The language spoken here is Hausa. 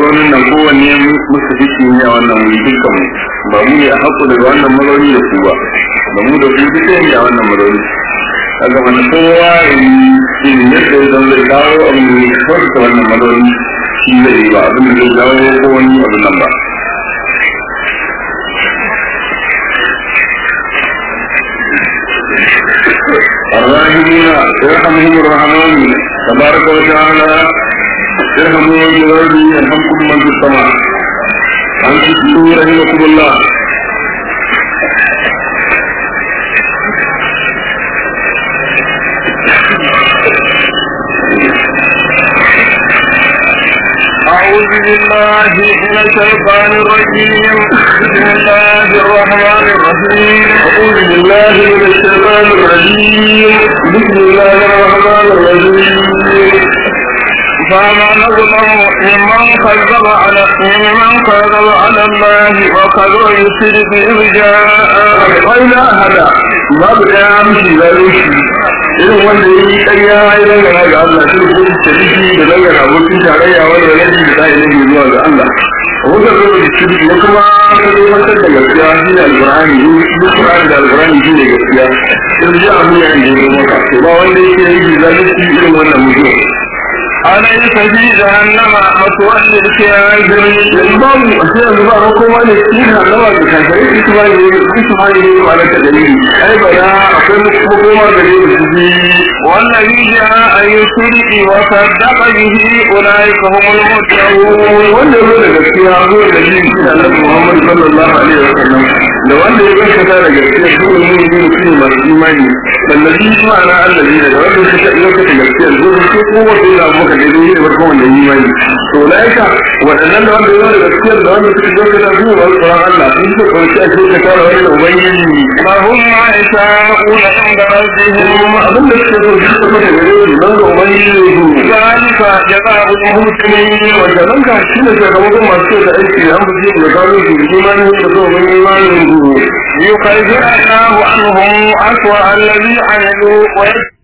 mazaunin nan kowanne musu fiki ne a wannan wuri dukkan mu ba mu ne a haƙo daga wannan mazauni da su ba da mu da su duka ne a wannan mazauni kaga wani kowa shi ne yadda ya zama zai dawo abin da ya kawai ta wannan mazauni shi zai yi ba abin da zai dawo ko wani abin nan ba الراحمين يرحمهم الرحمن تبارك وتعالى ارحموا من الارض يرحمكم من في السماء انصتوا رحمكم الله أعوذ بالله من الشيطان الرجيم بسم الله الرحمن الرحيم أعوذ بالله من الشيطان الرجيم بسم الله الرحمن الرحيم فما نظلم ممن كذب على ممن كذب على الله وكذب يشرك إذ جاء وإلى هذا babu ɗaya mishi zalunci irin wanda ya yi ƙarya ya dangana ga Allah shi ko tariki da dangana abokin tarayya wanda ya yi da tsaye ne zuwa ga Allah wanda zo da shirki ya kuma ka zo mantar da gaskiya shi ne alƙur'ani duk ƙur'ani da alƙur'ani shi ne gaskiya in ji abu ya yi zo maka to ba wanda yake yi zalunci irin wannan mutum أليس في جهنم مثوى للكافرين babu a sai yanzu ba ma kowa ne shi na nawa da kankare shi kuma ne shi kuma ne ba na ta dalili ai ba na akwai makoma da ne da shi والذي جاء يشرك وصدق به أولئك هم المتقون wanda zo da gaskiya zo da shi shi da Annabi Muhammad sallallahu alaihi wasallam da wanda ya gaskata da gaskiya shi ne mun yi shi masu imani wallahi shi ma'ana allazi da wanda suka gaskata gaskiya zo da shi ko wanda ya muka da yi da farkon wanda yi imani to laika wadannan da wanda ya zo da gaskiya da wanda suka gaskata su ba su Allah sun ce ko shi ake ka tara wani da ubangiji لهم ما يشاءون عند ربهم kuma abin da suke so shi suka da gare su nan da ubangiji su ذلك جزاء المحسنين wanda nan ka shi ne sakamakon masu da aiki an fi da kawo su imani da so mun imani su يكفر الله عنهم أسوأ الذي عملوا ويجزي